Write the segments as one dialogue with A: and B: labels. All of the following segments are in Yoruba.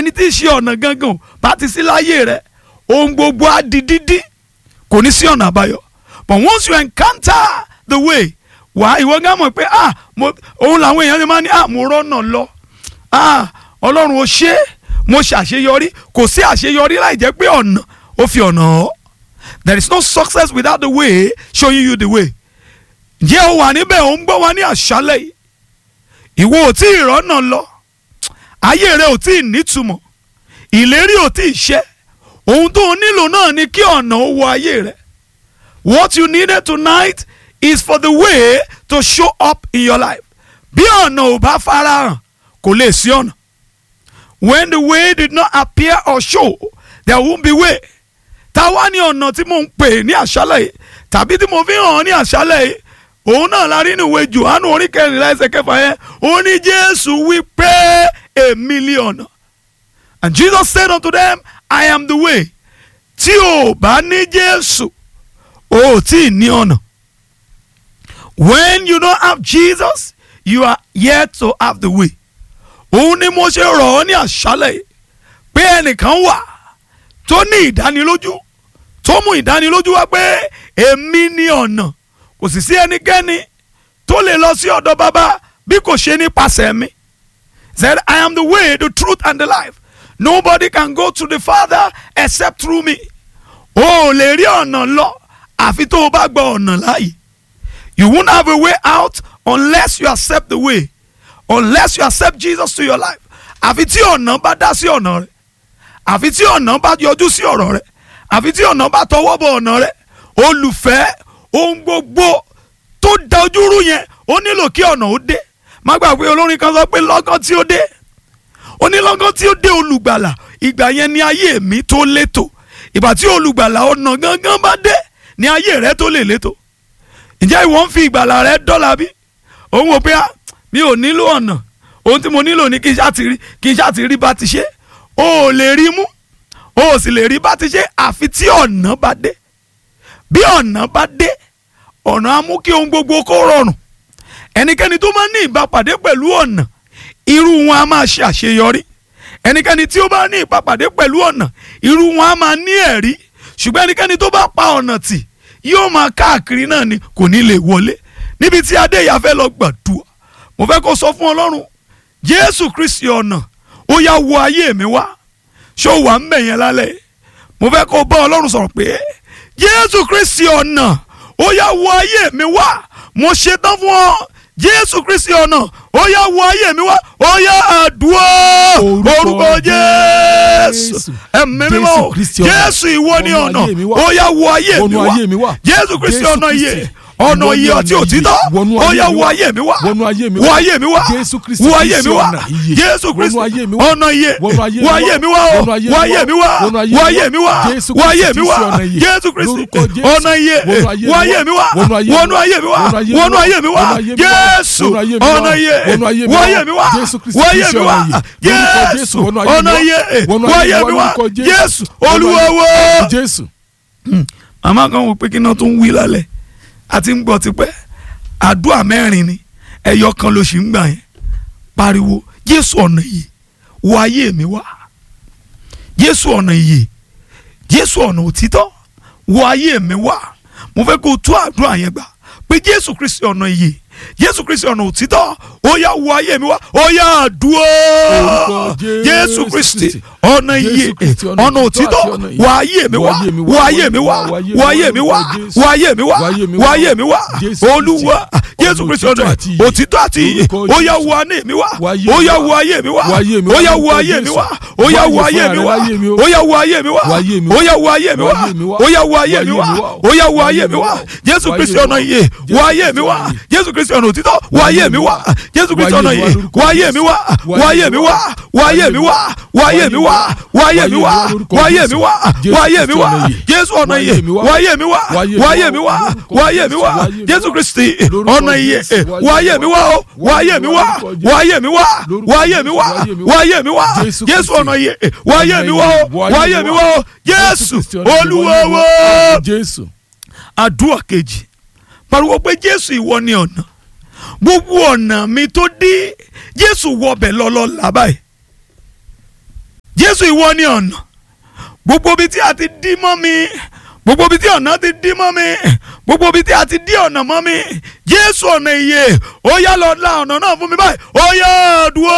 A: ẹni tí í ṣe ọ̀nà gangan bá ti sí láyé rẹ ohun gbogbo á di dídí kò ní sí ọ̀nà àbáyọ but once you encounter the way wà ìwọ gán mọ̀ pé ah mo òun làwọn èèyàn ti máa ní ah mo rọ́nà lọ ah ọlọ́run ó ṣe é mo ṣàṣeyọrí kò sí àṣeyọrí láì jẹ́ pé ọ̀nà ó fi ọ̀nà hàn there is no success without the way showing you the way ǹjẹ́ o wà níbẹ̀ ò ń gbọ́ wa ní àṣálẹ̀ yìí ìwọ ò tí ì rọ́nà lọ ayé rẹ ò tí ì nítumọ̀ ìlérí ò tí ì ṣẹ ohun tó o nílò náà ni kí ọ̀nà ó wọ ayé rẹ what you needed tonight is for the way to show up in your life bí ọ̀nà ò bá farahàn kò lè sí ọ̀nà when the way did not appear or show there won't be way táwa ní ọ̀nà tí mo ń pè ní àṣálẹ̀ yìí tàbí tí mo fi hàn ọ́ ní àṣálẹ̀ yìí òun náà la rí níwèé Jòhánù orí kẹrìnlá ẹsẹ̀ kẹfà yẹn ó ní Jésù wí pé èmi lé ọ̀nà and Jesus said unto them I am the way tí o bá ní Jésù o ò tí ì ní ọ̀nà when you don't have Jesus you are yet to have the way òun ni mo ṣe rọ̀ ọ́ ní àṣálẹ̀ yìí pé ẹnìkan wà tó ní ìdánilójú tó mú ìdánilójú wá pé èmi ní ọ̀nà kò sì sí ẹnikẹ́ni tó lè lọ sí ọ̀dọ̀ bàbá bí kò ṣe nípasẹ̀ mi said I am the way the truth and the life nobody can go to the father except through me o ò lè rí ọ̀nà lọ àfi tó o bá gba ọ̀nà láàyè you won't have a way out unless you accept the way unless you accept Jesus to your life àfi tí ọ̀nà bá dá sí ọ̀nà rẹ àfi tí ọ̀nà bá yọjú sí ọ̀rọ̀ rẹ àfi tí ọ̀nà bá tọwọ́ bọ ọ̀nà rẹ olùfẹ́ ohun gbogbo tó da ojúrú yẹn ó nílò kí ọ̀nà ó dé má gbàgbé olórin kan sọ pé lọ́gán tí ó dé ó ní lọ́gán tí ó dé olùgbàlà ìgbà yẹn ni ayé mi tó létò ìgbà tí olùgbàlà ọ̀nà gangan bá dé ni ayé rẹ tó lè létò ǹjẹ́ ìwọ ń fi ìgbàlà rẹ dọ́là bí òun wò pé mi ò nílò ọ̀nà ohun tí mo nílò ni kí n ṣáà ti rí bá ti ṣe o ò lè rí mú o ò sì lè rí bá ti ṣe àfi tí ọ̀nà bá dé bí ọ̀nà bá dé ọ̀nà á mú kí ohun gbogbo kó rọrùn ẹnikẹ́ni tó máa ní ìbápàdé pẹ̀lú ọ̀nà irú wọn á máa ṣe àṣeyọrí ẹnikẹ́ni tí ó bá ní ìbápàdé pẹ̀lú ọ̀nà irú wọn á máa ní ẹ̀rí ṣùgbọ́n ẹnikẹ́ni tó bá pa ọ̀nà tì yóò máa káàkiri náà ni kò ní lè wọlé níbi tí adéyà fẹ́ lọ gbàdúrà mo fẹ́ kó sọ fún ọlọ́run jésù kristi ọ̀nà ó yá wọ ayé mi wá ṣó wà ń bẹ̀ yẹn lálẹ́ mo fẹ́ kó bá ọlọ́run sọ̀rọ̀ pé jésù kristi ọ̀nà ó yá wọ ayé mi wá mo ṣetán fún ọ jésù kristi ọ̀nà ó yá wọ ayé mi wá ó yá àdúrà orúkọ jésù ẹ̀mí mímọ́ jésù ìwọ ni ọ̀nà ó yá wọ ayé mi wá jésù kristi ọ̀nà yẹ ọ̀nà iye ọtí òtítọ́ ó yá wọ ayé mi wá wọ ayé mi wá wọ ayé mi wá jésù kristi ọ̀nà iye wọ ayé mi wá wọ ayé mi wá wọ ayé mi wá wọ ayé mi wá jésù kristi ọ̀nà iye wọ ayé mi wá wọnú ayé mi wá wọnú ayé mi wá jésù ọ̀nà iye wọ ayé mi wá wọ ayé mi wá jésù ọ̀nà iye wọ ayé mi wá jésù olúwa wò. màmá kan wò pé kí náà tó ń wí lálẹ́ àti ń gbọ́ tipẹ́ àdúrà mẹ́rin ni ẹ̀yọ kan ló sì ń gbà yẹn pariwo jésù ọ̀nà ìyè wọ ayé mi wá jésù ọ̀nà ìyè jésù ọ̀nà òtítọ́ wọ ayé mi wá mo fẹ́ kó o tú àdúrà yẹn gbà pé jésù kristi ọ̀nà ìyè jésù kristi ọ̀nà òtítọ́ ó yá wọ ayé mi wá ó yá àdúrà jésù kristi ọ̀nà ìyè ọ̀nà òtítọ́ wọ ayé mi wá wọ ayé mi wá wọ ayé mi wá wọ ayé mi wá wọ ayé mi wá olúwa jésù kristi ọ̀nà òtítọ́ àti ìyè ó yá wọ ayé mi wá ó yá wọ ayé mi wá ó yá wọ ayé mi wá ó yá wọ ayé mi wá ó yá wọ ayé mi wá ó yá wọ ayé mi wá ó yá wọ ayé mi wá ó yá wọ ayé mi wá jésù kristi ọ̀nà ìyè wọ ayé mi wá jésù kristi ọ̀nà òtítọ́ wọ ayé mi wá jésù kristi ọ̀nà ìyè wọ ayé mi wá wọ ayé mi wá wọ ayé mi wá wọ ayé mi wá wọ ayé mi wá wọ ayé mi wá wọ ayé mi wá jésù ọ̀nà ìyè wọ ayé mi wá wọ ayé mi wá wọ ayé mi wá jésù kristi ọ̀nà ìyè wọ ayé mi wá wọ ayé mi wá wọ ayé mi wá wọ ayé mi wá wọ ayé mi wá jésù ọ̀nà ìyè wọ ayé mi wá wọ ayé mi wá jésù olúwa wá àdúrà kejì pariwo pé jésù ìwọ ni ọ̀nà gbogbo ọ̀nà mi tó dí jésù wọbẹ̀ lọ́lọ́ làbáyé jésù ìwọ ni ọ̀nà gbogbo ibi tí a ti dí mọ́ mi gbogbo ibi tí ọ̀nà ti dí mọ́ mi gbogbo ibi tí a ti dí ọ̀nà mọ́ mi jésù ọ̀nà ìyè ó yá lọ la ọ̀nà náà fún mi báyìí ó yá dúró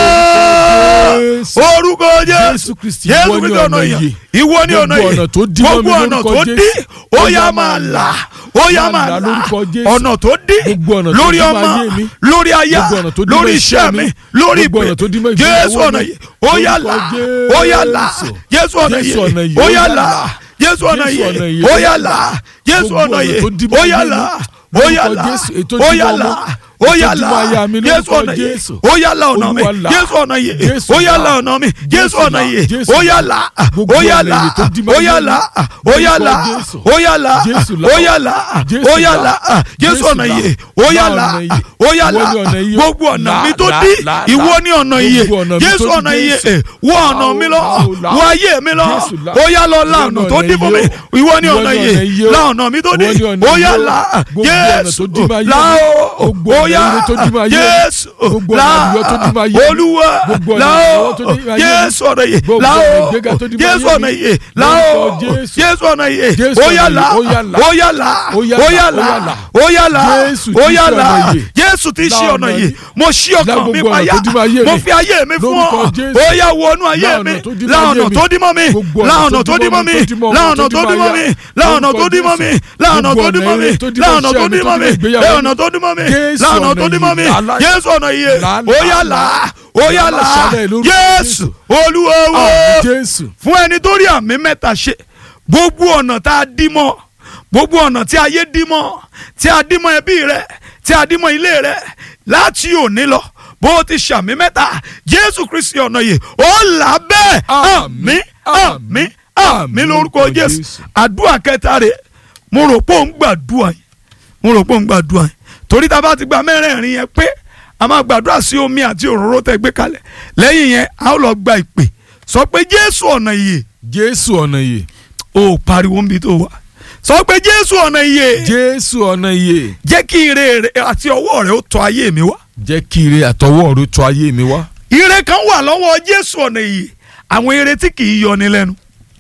B: Jésù.
A: orúkọ jésù
B: Jésù Kristi,
A: jésù
B: ìwọ ni
A: kristi ọ̀nà
B: ọ̀nà
A: ìyè
B: ìyè.
A: ìwọ ni ọ̀nà
B: Gbogbo
A: ìyè
B: ọ̀nà tó dí mọ́ mi
A: gbogbo ọ̀nà
B: lórúkọ
A: tó
B: Jésù.
A: dí ó
B: Ó
A: yá
B: yá
A: máa
B: máa
A: là
B: là.
A: ó yá
B: Máa
A: máa
B: là
A: là
B: lórúkọ Jésù.
A: ọ̀nà tó dí
B: Gbogbo ọ̀nà tó
A: lórí
B: dí mọ́
A: ọmọ
B: ayé mi.
A: lórí aya
B: Gbogbo ọ̀nà tó dí mọ́
A: lórí
B: iṣẹ́
A: iṣẹ́ mi
B: mi.
A: lórí
B: Gbogbo ọ̀nà tó dí mọ́
A: ìpè
B: ìgbéyàwó
A: jésù ọ̀nà
B: mi.
A: ìyè ó yá là
B: Lórúkọ
A: ó yá là
B: Jésù.
A: jésù ọ̀nà
B: Jésù
A: ìyè
B: ọ̀nà ìyè,
A: ó
B: ó
A: yá
B: yá
A: là
B: là.
A: jésù ọ̀nà
B: Jésù ọ̀nà
A: ìyè
B: ìyè,
A: ó
B: ó
A: yá
B: yá
A: là
B: là.
A: jésù
B: Gbogbo
A: ọ̀nà
B: ọ̀nà
A: ìyè
B: tó dí mọ́
A: ó yá
B: ayé mi.
A: là ó yá
B: Lórúkọ
A: là
B: Jésù, ètò
A: ó
B: dí
A: yá
B: mọ́
A: là
B: ọmọ.
A: ó yá
B: Ètò dí
A: là
B: mọ́ aya mi
A: jésù
B: lórúkọ
A: ọ̀nà ìyè
B: Jésù.
A: ó yá là ọ̀nà mi
B: Olúwa là.
A: jésù ọ̀nà ìyè
B: Jésù
A: ó yá
B: là.
A: là ọ̀nà mi jésù
B: Jésù
A: ọ̀nà
B: là.
A: ìyè
B: Jésù
A: ó yá
B: là.
A: là
B: Gbogbo
A: ó yá
B: ọ̀nà
A: là
B: ìyè tó dí mọ́
A: ó yá
B: ayé mi.
A: là ó yá
B: Lórúkọ
A: là
B: Jésù.
A: ó yá là
B: Jésù là.
A: ó yá là
B: Jésù
A: ó yá
B: là.
A: là jésù
B: Jésù
A: ọ̀nà
B: là.
A: ìyè ó yá
B: Là
A: là
B: ọ̀nà ìyè.
A: ó yá
B: Ìwọ
A: là
B: ni ọ̀nà ìyè.
A: gbogbo ọ̀nà
B: Là,
A: mi tó
B: là,
A: dí
B: là,
A: ìwọ
B: là.
A: ni ọ̀nà ìyè
B: Gbogbo ọ̀nà mi
A: jésù
B: tó dí
A: ọ̀nà ìyè
B: Jésù.
A: wọ ọ̀nà mi lọ
B: Là, là.
A: wọ ayé mi lọ
B: Jésù là.
A: ó yá lọ la
B: Ìwọ ni
A: ọ̀nà tó
B: ọ̀nà
A: dí fún mi
B: ìyè o.
A: ìwọ ni
B: Ìwọ
A: ọ̀nà
B: ni
A: ìyè
B: ọ̀nà ìyè o.
A: la ọ̀nà mi tó dí
B: Ìwọ ni ọ̀nà
A: ó yá
B: ìyè o.
A: là
B: Gbogbo ọ̀nà tó dí
A: jésù
B: máa yé
A: là
B: mi.
A: ó
B: Gbogbo
A: ó
B: ọ̀nà
A: yá
B: ìyè tó dí máa yé mi.
A: jésù
B: Gbogbo
A: là
B: ọ̀nà ìyè tó dí máa yé mi.
A: olúwa
B: Gbogbo ọ̀nà
A: là
B: ìyè
A: ó
B: tó dí máa yé mi.
A: jésù ọ̀nà ìyè
B: Gbogbo
A: là
B: ọ̀nà
A: ó
B: ìgbéga tó dí máa
A: jésù
B: yé
A: ọ̀nà
B: mi.
A: ìyè là ó
B: Lórúkọ Jésù.
A: jésù ọ̀nà ìyè
B: Jésù
A: ó
B: ọ̀nà
A: yá
B: ìyè,
A: là
B: ó yá là.
A: ó yá là
B: Ó yá
A: ó
B: là,
A: yá
B: ó
A: là
B: yá là.
A: ó yá là
B: Jésù
A: ó
B: tí
A: yá
B: ṣe
A: là
B: ọ̀nà ìyè.
A: jésù tí
B: Là
A: ṣe ọ̀nà
B: ọ̀nà
A: ìyè
B: ìyè.
A: mo ṣí
B: Là
A: ọkàn mi
B: gbogbo ọ̀nà
A: payá
B: tó dí máa yé
A: mo
B: mi.
A: fi ayé mi fún
B: Lórúkọ
A: ọ
B: Jésù.
A: ó yá wọnú ayé
B: Là
A: mi
B: ọ̀nà tó dí
A: la
B: máa
A: ọ̀nà
B: yé mi.
A: tó dí mọ́ mi
B: Gbogbo
A: la
B: ọ̀nà
A: ọ̀nà tó dí mọ́ mi
B: tó dí mọ́
A: la
B: ọmọ,
A: ọ̀nà
B: tó
A: tó
B: dí
A: dí
B: mọ́
A: mọ́ mi
B: aya.
A: la ọ̀nà tó
B: Lórúkọ
A: dí mọ́ mi
B: Jésù.
A: la ọ̀nà tó
B: Gbogbo
A: dí mọ́
B: ọ̀nà
A: mi
B: ìyè tó dí
A: la
B: mọ́
A: ọ̀nà
B: iṣẹ́
A: tó
B: mi,
A: dí
B: tó
A: mọ́
B: dí
A: mi
B: mọ́ ìgbéyàwó
A: la
B: mi.
A: ọ̀nà tó dí mọ́ mi
B: Jésù
A: la ọ̀nà
B: ọ̀nà
A: tó dí mọ́ mi
B: ìyè. Là, là.
A: jésù ọ̀nà ìyè
B: Là,
A: ó yá
B: là,
A: là ó yá
B: Là,
A: là
B: ṣàlẹ̀ lórúkọ
A: jésù
B: Jésù.
A: olúwa wo
B: Àmín Jésù.
A: fún ẹni tó rí àmì mẹ́ta ṣe gbogbo ọ̀nà tá a dí mọ́ gbogbo ọ̀nà tí ayé dí mọ́ tí a dí mọ́ ẹbí rẹ tí a dí mọ́ ilé rẹ láti òní lọ bó o ti ṣàmì mẹ́ta jésù kristi ọ̀nà yìí ó là bẹ́ẹ̀ àmín àmín àmín lórúkọ jésù àdúrà kẹta rẹ̀ mo rò pé òun gbàdúrà yìí mo rò pé òun gbàdúrà yìí torí tá a bá ti gba mẹ́rẹ̀ẹ̀rin yẹn pé a máa gbàdúrà sí omi àti òróró tẹ́ gbé kalẹ̀ lẹ́yìn yẹn a ó lọ gba ìpè sọ pé jésù ọ̀nà ìyè
B: Jésù ọ̀nà ìyè.
A: ó pariwo níbi tó wà sọ pé jésù ọ̀nà ìyè
B: Jésù ọ̀nà ìyè.
A: jẹ́ kí ire rẹ àti ọwọ́ rẹ ó tọ́ ayé mi wá
B: Jẹ́ kí ire àtọwọ́ rẹ tọ́ ayé mi wá.
A: ire kan wà lọ́wọ́ jésù ọ̀nà ìyè àwọn ire tí kì í yọni lẹ́nu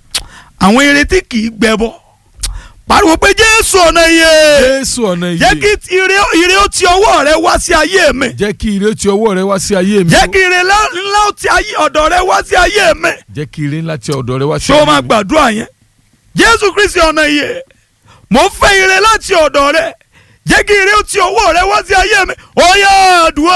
A: àwọn ire tí kì í gbẹbọ pariwo pé jésù ọ̀nà ìyè
B: Jésù ọ̀nà ìyè.
A: jẹ́ kí ire ire ó ti ọwọ́ rẹ wá sí ayé mi
B: Jẹ́ kí ire ti ọwọ́ rẹ wá sí ayé mi.
A: jẹ́ kí ire ńlá ńlá ó ti ayé ọ̀dọ̀ rẹ wá sí ayé mi
B: Jẹ́ kí ire ńlá ti ọ̀dọ̀ rẹ wá sí
A: ṣé o
B: ayé
A: máa
B: mi.
A: gbàdúrà yẹn jésù kristi ọ̀nà ìyè mo fẹ́ ire láti ọ̀dọ̀ rẹ jẹ́ kí ire ó ti ọwọ́ rẹ wá sí ayé mi ó yá àdúrà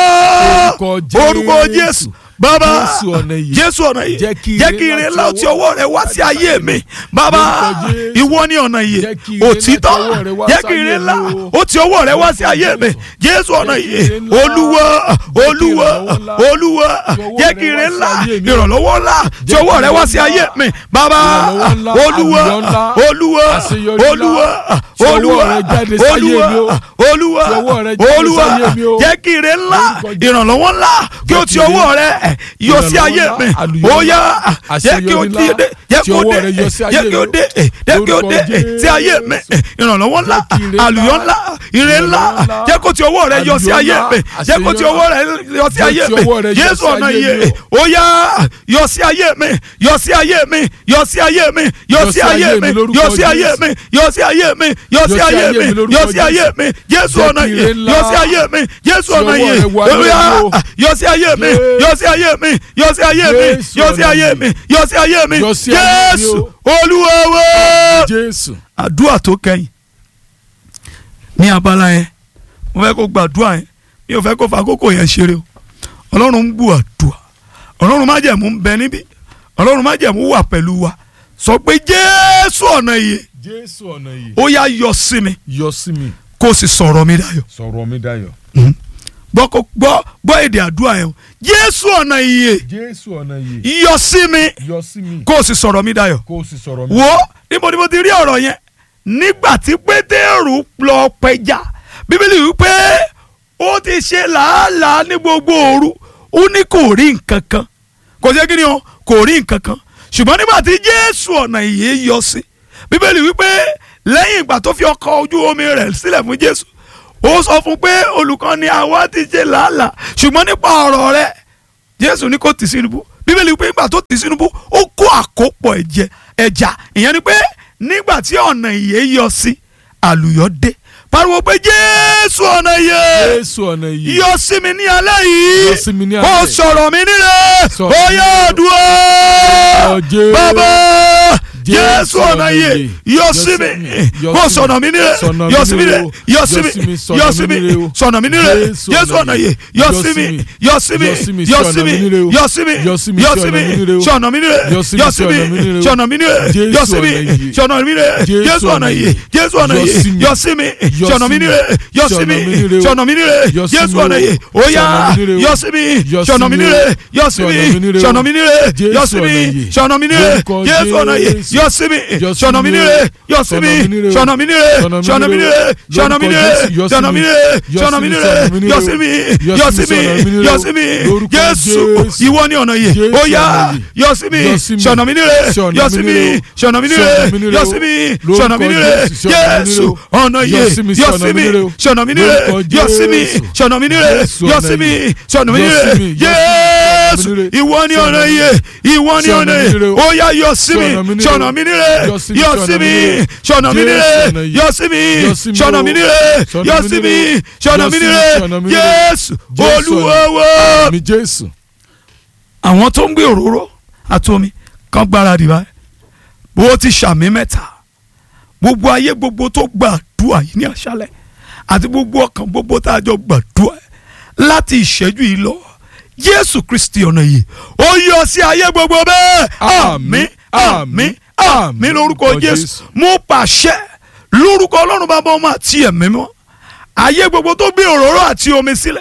B: Orúkọ Jésù.
A: orúkọ jésù bàbá
B: Jésù ọ̀nà ìyè.
A: jésù ọ̀nà ìyè
B: Jẹ́ kí
A: jẹ́
B: ire
A: kí ire
B: láti
A: ńlá ó ti ọwọ́ rẹ wá sí ayé mi bàbá
B: Orúkọ Jésù.
A: ìwọ ni ọ̀nà ìyè
B: Jẹ́ kí ire
A: òtítọ́
B: láti ọwọ́ rẹ wá
A: jẹ́
B: sí
A: kí ire
B: ayé
A: ńlá
B: mi o.
A: ó ti ọwọ́ rẹ wá sí
B: Orúkọ
A: ayé mi
B: Jésù.
A: jésù ọ̀nà
B: Jẹ́ kí
A: ìyè
B: ire ńlá.
A: olúwa
B: Jẹ́ kí
A: olúwa
B: ìrànlọ́wọ́ ńlá.
A: olúwa
B: Ti ọwọ́
A: jẹ́
B: rẹ
A: kí ire
B: wá sí
A: ńlá
B: ayé mi o.
A: ìrànlọ́wọ́ ńlá tí
B: Jẹ́
A: ọwọ́
B: kí
A: rẹ wá sí
B: ìrànlọ́wọ́
A: ayé
B: ńlá.
A: mi bàbá
B: Ìrànlọ́wọ́ ńlá,
A: olúwa
B: àlùyọ ńlá,
A: olúwa
B: àṣeyọrí ńlá.
A: olúwa
B: Tí ọwọ́
A: olúwa
B: rẹ jáde sáyé
A: olúwa
B: mi o.
A: olúwa
B: Tí ọwọ́ rẹ jáde
A: olúwa
B: sáyé mi o.
A: jẹ́ kí ire ńlá
B: Lórúkọ Jésù.
A: ìrànlọ́wọ́ ńlá kí o
B: Jẹ́
A: ti
B: kí ire-
A: ọwọ́ rẹ yọ sí ayé
B: ìrànlọ́wọ́
A: mi
B: ńlá, àlùyọ
A: ó yá
B: ńlá,
A: jẹ́ kí o
B: àṣeyọrí
A: ti
B: ńlá,
A: dé jẹ́
B: tí
A: kí o
B: ọwọ́
A: dé
B: rẹ yọ sí ayé
A: jẹ́ kí o
B: mi o.
A: dé jẹ́ kí o
B: Lórúkọ
A: dé sí ayé
B: Jésù.
A: mi ìrànlọ́wọ́ ńlá
B: Jẹ́ kí ire
A: àlùyọ
B: ńlá,
A: ńlá ire ńlá
B: ìrànlọ́wọ́ ńlá,
A: jẹ́ kó ti ọwọ́ rẹ yọ sí
B: àlùyọ
A: ayé
B: ńlá,
A: mi jẹ́ kó ti
B: àṣeyọrí
A: ọwọ́ rẹ yọ sí
B: Jẹ́
A: ayé
B: kí
A: mi
B: ọwọ́ rẹ yọ
A: Jésù
B: sí
A: ọ̀nà
B: ayé
A: iye
B: mi
A: ó yá yọ sí ayé mi yọ sí ayé mi yọ sí ayé mi yọ sí ayé mi
B: lórúkọ
A: yọ sí ayé
B: Jésù.
A: mi yọ sí ayé mi yọ sí ayé mi
B: lórúkọ
A: yọ sí ayé
B: Jésù.
A: mi Jésù
B: Jẹ́
A: ọ̀nà
B: kí
A: iye
B: ire ńlá
A: yọ sí ayé mi Jésù
B: tí
A: ọ̀nà
B: ọwọ́
A: iye
B: rẹ wà
A: ó yá
B: lórí o.
A: yọ sí ayé mi yọ sí ayé mi yọ sí ayé mi
B: Jésù
A: yọ sí
B: ọ̀nà
A: ayé
B: iye.
A: mi yọ sí ayé mi
B: Yọ sí ayé mi
A: Jésù
B: o.
A: Olúwa wa
B: Jésù.
A: àdúrà tó kẹ́yìn ní abala yẹn mo fẹ́ kó gbàdúrà yẹn mi ò fẹ́ kó fa àkókò yẹn ṣeré o ọlọ́run ń gbọ́ àdúrà ọlọ́run májẹ̀mú ń bẹ níbí ọlọ́run májẹ̀mú wà pẹ̀lú wa sọ pé jésù ọ̀nà ìyè
B: Jésù ọ̀nà ìyè.
A: ó yá yọ sí mi
B: Yọ sí mi.
A: kó o sì sọ̀rọ̀ mi dayọ̀
B: Sọ̀rọ̀ mi dayọ̀.
A: gbọ́ kó- gbọ́ gbọ́ èdè àdúrà yẹn o jésù ọ̀nà ìyè
B: Jésù ọ̀nà ìyè.
A: yọ sí mi
B: Yọ sí mi.
A: kó o sì sọ̀rọ̀ mi dayọ̀
B: Kó o sì sọ̀rọ̀ mi.
A: wo níbo ni mo ti rí ọ̀rọ̀ yẹn nígbà tí pétérù lọ pẹja bíbélì wípé ó ti ṣe làálàá ní gbogbo òru ó ní kò rí nǹkan kan kò sí kí ni o kò rí nǹkan kan ṣùgbọ́n nígbà tí jésù ọ̀nà ìyè yọ sí bíbélì wípé lẹ́yìn ìgbà tó fi ọkọ̀ ojú omi rẹ̀ sílẹ̀ fún jésù ó sọ fún pé olùkọ́ ni àwa ti ṣe làálàá ṣùgbọ́n nípa ọ̀rọ̀ rẹ̀ jésù ní kò tì sí ibú bíbélì pé nígbà tó tì sínú bú ó kó àkópọ̀ ẹ̀jẹ̀ ẹja ìyẹn ni pé nígbà tí ọ̀nà ìyè yọ sí àlùyọ dé pariwo pé jésù ọ̀nà ìyè
B: Jésù ọ̀nà yìí.
A: yọ sí mi ní alẹ́ yìí
B: Yọ sí mi ní
A: ó
B: alẹ́.
A: sọ̀rọ̀ mi nílẹ̀
B: Sọ̀rọ̀
A: ó
B: mi
A: yá
B: nílẹ̀.
A: àdúrà
B: Ọ Jésù.
A: bàbá
B: Jésù
A: jésù ọ̀nà
B: ọ̀nà
A: ìyè
B: ìyè.
A: yọ
B: Yọ
A: sí
B: sí
A: mi
B: mi. Yọ
A: ó
B: sí
A: sọ̀nà mi nílẹ̀
B: Sọ̀nà mi
A: yọ sí mi
B: nílẹ̀
A: nílẹ̀
B: o.
A: yọ sí mi
B: Yọ sí mi, sọ̀nà
A: yọ
B: mi
A: sí mi
B: nílẹ̀ o.
A: sọ̀nà mi nílẹ̀
B: Jésù
A: jésù ọ̀nà
B: ọ̀nà
A: ìyè
B: ìyè.
A: yọ
B: Yọ
A: sí
B: sí
A: mi
B: mi.
A: yọ sí mi
B: Yọ sí mi,
A: yọ
B: sọ̀nà
A: sí mi
B: mi nílẹ̀ o.
A: yọ sí mi
B: Yọ sí mi,
A: yọ sí
B: sọ̀nà
A: mi
B: mi nílẹ̀ o.
A: sọ̀nà mi nílẹ̀
B: Yọ sí mi,
A: yọ sí mi
B: sọ̀nà mi nílẹ̀ o.
A: sọ̀nà mi nílẹ̀
B: Jésù
A: yọ sí mi
B: ọ̀nà ìyè.
A: sọ̀nà mi nílẹ̀
B: Jésù
A: jésù ọ̀nà
B: ọ̀nà
A: ìyè
B: ìyè.
A: jésù ọ̀nà
B: Yọ
A: ìyè
B: sí mi.
A: yọ sí mi
B: Yọ
A: sọ̀nà
B: sí
A: mi
B: mi.
A: nílẹ̀ yọ sí
B: Sọ̀nà
A: mi
B: mi nílẹ̀ o.
A: sọ̀nà mi nílẹ̀
B: Yọ sí
A: jésù
B: mi o.
A: ọ̀nà ìyè ó yá
B: Sọ̀nà mi nílẹ̀ o.
A: yọ sí mi
B: Yọ sí
A: sọ̀nà mi
B: mi o.
A: nílẹ̀ yọ sí
B: Sọ̀nà
A: mi
B: mi nílẹ̀ o.
A: sọ̀nà mi nílẹ̀
B: Jésù
A: yọ sí mi
B: ọ̀nà ìyè.
A: sọ̀nà mi nílẹ̀
B: Lórúkọ
A: jésù ọ̀nà ìyè
B: Jésù.
A: yọ sí mi
B: Yọ sí
A: sọ̀nà mi
B: mi o.
A: nílẹ̀ yọ sí mi
B: Sọ̀nà mi nílẹ̀ o.
A: sọ̀nà mi nílẹ̀
B: Sọ̀nà mi
A: sọ̀nà mi
B: nílẹ̀ o.
A: nílẹ̀ sọ̀nà mi
B: Lórúkọ
A: nílẹ̀
B: Jésù, yọ sí
A: sọ̀nà mi
B: mi.
A: nílẹ̀
B: Yọ
A: sọ̀nà
B: sí
A: mi
B: mi,
A: nílẹ̀
B: sọ̀nà mi nílẹ̀
A: yọ
B: o.
A: sí mi
B: Yọ
A: yọ
B: sí
A: sí
B: mi,
A: mi
B: sọ̀nà mi nílẹ̀
A: yọ
B: o.
A: sí mi
B: Lórúkọ
A: jésù
B: Jésù.
A: ìwọ ni ọ̀nà ìyè
B: Jésù
A: ó yá
B: ọ̀nà ìyè.
A: yọ sí mi
B: Yọ sí mi.
A: sọ̀nà mi nílẹ̀
B: Sọ̀nà
A: yọ
B: mi
A: sí mi
B: nílẹ̀ o.
A: sọ̀nà mi nílẹ̀
B: Sọ̀nà mi nílẹ̀
A: yọ
B: o.
A: sí mi
B: Lórúkọ
A: sọ̀nà mi nílẹ̀
B: Jésù, sọ̀nà mi
A: jésù
B: nílẹ̀ o.
A: ọ̀nà ìyè
B: Yọ sí mi,
A: yọ
B: sọ̀nà
A: sí
B: mi
A: mi
B: nílẹ̀ o.
A: sọ̀nà mi nílẹ̀
B: Lórúkọ
A: yọ sí mi
B: Jésù.
A: sọ̀nà mi nílẹ̀
B: Jésù
A: yọ
B: ọ̀nà
A: sí mi
B: ìyè.
A: sọ̀nà mi
B: Yọ sí
A: nílẹ̀
B: mi, yọ sí mi,
A: jésù
B: sọ̀nà mi nílẹ̀.
A: ìwọ ni ọ̀nà
B: Sọ̀nà mi
A: ìyè ìwọ ni
B: Sọ̀nà
A: ọ̀nà
B: mi
A: ìyè
B: nílẹ̀ o.
A: ó yá yọ sí mi
B: Sọ̀nà mi nílẹ̀ o.
A: sọ̀nà mi nílẹ̀
B: Yọ sí mi,
A: yọ
B: sọ̀nà
A: sí
B: mi
A: mi
B: nílẹ̀.
A: sọ̀nà mi
B: Jésù
A: nílẹ̀
B: ọ̀nà ìyè.
A: yọ sí mi
B: Yọ sí mi
A: sọ̀nà
B: o.
A: mi nílẹ̀
B: Sọ̀nà
A: yọ
B: mi
A: sí mi
B: nílẹ̀ o.
A: sọ̀nà
B: Yọ
A: mi
B: sí mi,
A: nílẹ̀
B: sọ̀nà mi nílẹ̀.
A: jésù
B: Jésù ọ̀nà
A: olúwawo.
B: mi Jésù.
A: àwọn tó ń gbé òróró àti omi kan gbáradì báyìí bó ti ṣàmì mẹ́ta gbogbo ayé gbogbo tó gbàdúrà yìí ní àṣálẹ̀ àti gbogbo ọkàn gbogbo tá a jọ gbàdúrà láti ìṣẹ́jú yìí lọ jésù kristi ọ̀nà yìí ó yọ sí ayé gbogbo bẹ́ẹ̀ àmín àmín àmín lórúkọ jésù mú pàṣẹ lórúkọ ọlọ́run bàbá ọmọ àti ẹ̀mí mọ́ ayé gbogbo tó gbé òróró àti omi sílẹ̀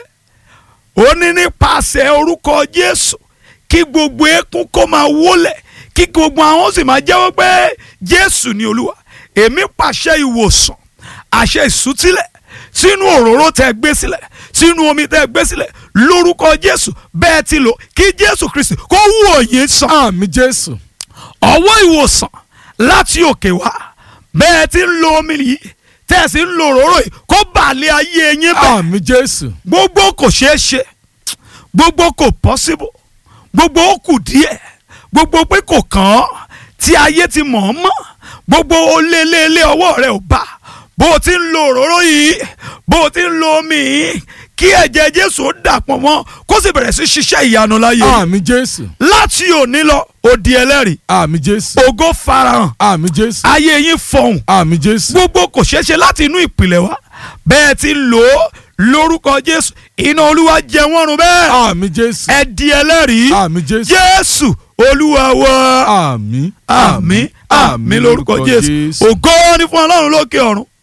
A: ó ní nípasẹ̀ orúkọ jésù kí gbogbo eékún kó máa wólẹ̀ kí gbogbo àwọn sì máa jẹ́wọ́ pé jésù ni olúwa èmi pàṣẹ ìwòsàn àṣẹ ìsútílẹ̀ sínú òróró tẹ́ gbé sílẹ̀ sínú omi tẹ́ gbé sílẹ̀ lórúkọ jésù bẹ́ẹ̀ ti lò kí jésù kristi kó wò yín sàn
B: Àmì Jésù.
A: ọwọ́ ìwòsàn láti òkè wá bẹ́ẹ̀ ti ń lo omi yìí tẹ́ ẹ sì ń lo òróró yìí kó bàlẹ̀ ayé yín bẹ́ẹ̀
B: Àmì Jésù.
A: gbogbo kò ṣeé ṣe gbogbo kò possible gbogbo ó kù díẹ̀ gbogbo pé kò kàn án tí ayé ti mọ̀ ọ́n mọ̀ gbogbo ó lé lé lé ọwọ́ rẹ̀ ò bá bó o ti ń lo òróró yìí bó o ti ń lo omi yìí kí ẹ̀jẹ̀ Jésù ó dàpọ̀ mọ́ kó sì bẹ̀rẹ̀ sí ṣiṣẹ́ ìyanu láyé
B: Àmì Jésù.
A: láti òní lọ ó di ẹlẹ́rìí
B: Àmì Jésù.
A: ògo farahàn
B: Àmì Jésù.
A: ayé yín fọhùn
B: Àmì Jésù.
A: gbogbo kò ṣeé ṣe láti inú ìpìlẹ̀ wá bẹ́ẹ̀ ti lò ó lórúkọ jésù iná olúwa jẹ wọ́n run bẹ́ẹ̀
B: Àmì Jésù.
A: ẹ di ẹlẹ́rìí
B: Àmì Jésù.
A: jésù olúwa wa
B: Àmì.
A: àmín àmín lórúkọ jésù ògo ni fún ọlọ́run lókè ọ̀run